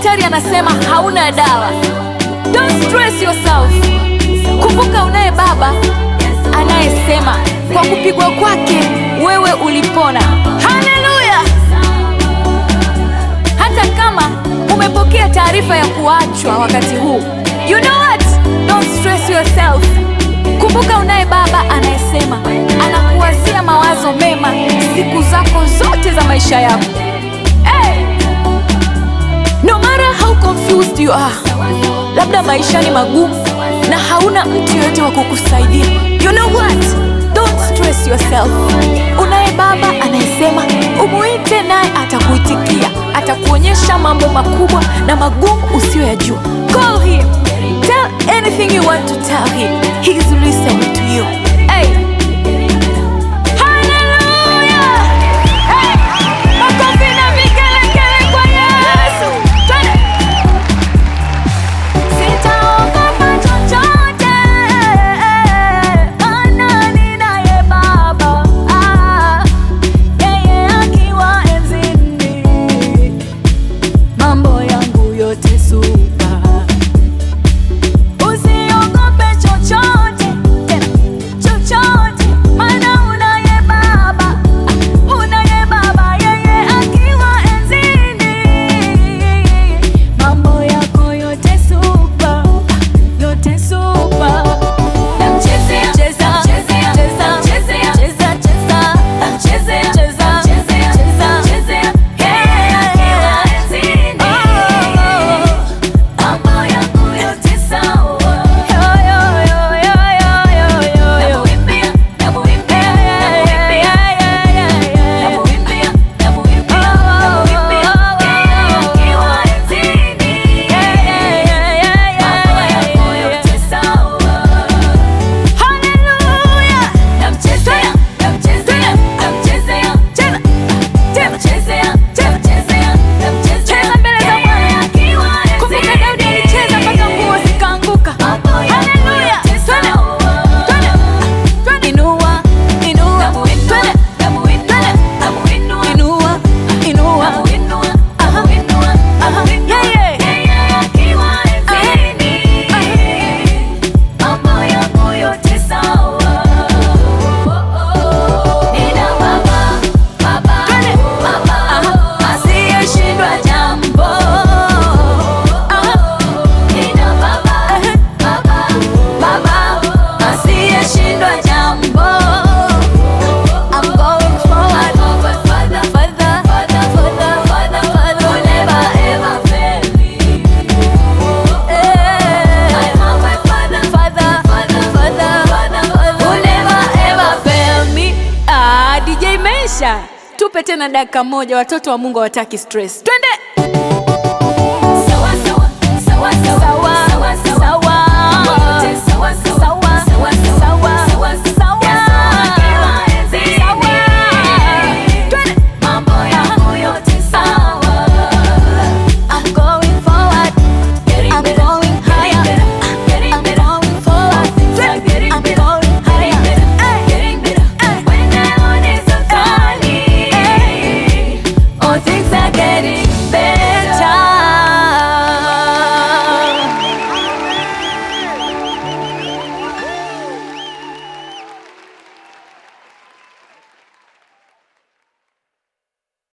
daktari anasema hauna dawa. Don't stress yourself. Kumbuka unaye baba anayesema kwa kupigwa kwake wewe ulipona. Haleluya! Hata kama umepokea taarifa ya kuachwa wakati huu, you know what? Don't stress yourself. Kumbuka unaye baba anayesema anakuwazia mawazo mema siku zako zote za maisha yako. Hey! No matter how confused you are, labda maisha ni magumu na hauna mtu yoyote wa kukusaidia. You know what? Don't stress yourself. Unaye baba anayesema umuite, naye atakuitikia, atakuonyesha mambo makubwa na magumu usiyoyajua. Call him. Tell anything you want to tell him. He's listening to you. Hey. Hallelujah! Hey! Makofi na vigelegele kwa Yesu. Twende. Sitaogopa chochote, maana ninaye Baba, ah, yeye akiwa enzini, mambo yangu yote supa. Usiogope chochote, tena chochote, maana unaye Baba, ah, unaye Baba, yeye akiwa enzini, mambo yako yote supa, yote supa. Namchezea, cheza, cheza, cheza, cheza, cheza, namchezea, cheza, cheza, cheza, yeye akiwa enzini, mambo yangu yote sawa. Yo, yo, yo, yo, yo, yo, yo, yo. Namuimbia, namuimbia, namuimbia, namuimbia, namuimbia, namuimbia, yeye akiwa enzini, mambo yangu yote sawa. Haleluya! Namchezea, namchezea, namchezea, cheza, namchezea, namchezea, namchezea mbele za Bwana. Kumbuka Daudi alicheza mpaka nguo zikaanguka. Haleluya! Twende, twende, twende. Inua, inua, twende, twende. Inua, inua. Aha, aha. Yeah, yeah. Mambo yangu yote sawa. Nina baba, baba, baba, asiyeshindwa jambo. Nina baba, baba, baba, asiyeshindwa jambo. I'm going forward. Father, Father, Father, Father, Father, Father, will never ever fail me. I have my Father, Father, Father, Father, Father, will never ever fail me. Ah, DJ Mesha, tupe tena dakika moja, watoto wa Mungu hawataki stress. Twende.